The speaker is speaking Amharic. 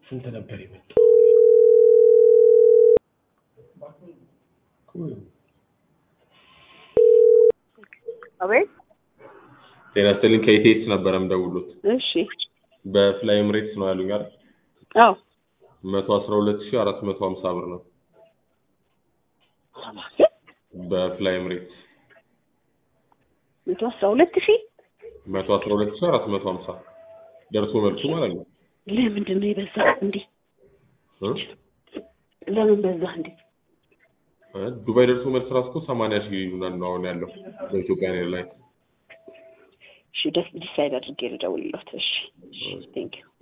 ስንት ነበር የመጣው? አቤት ጤና ይስጥልኝ ከኢቴስ ነበረ የምደውሉት እሺ በፍላይ ኤምሬትስ ነው ያሉኝ አይደል አዎ መቶ አስራ ሁለት ሺህ አራት መቶ ሀምሳ ብር ነው በፍላይ ኤምሬትስ መቶ አስራ ሁለት ሺህ መቶ አስራ ሁለት ሺህ አራት መቶ ሀምሳ ደርሶ መልሱ ማለት ነው ለምንድን ነው የበዛ እንዴ እ? ለምን በዛ እንዴ እ? ዱባይ ደርሶ መልስ ራሱ እኮ ሰማንያ ሺህ ምናምን ነው አሁን ያለው በኢትዮጵያ ኤርላይንስ እሺ ደስ ዲሳይድ አድርጌ ልደውልለት እሺ ቴንክ ዩ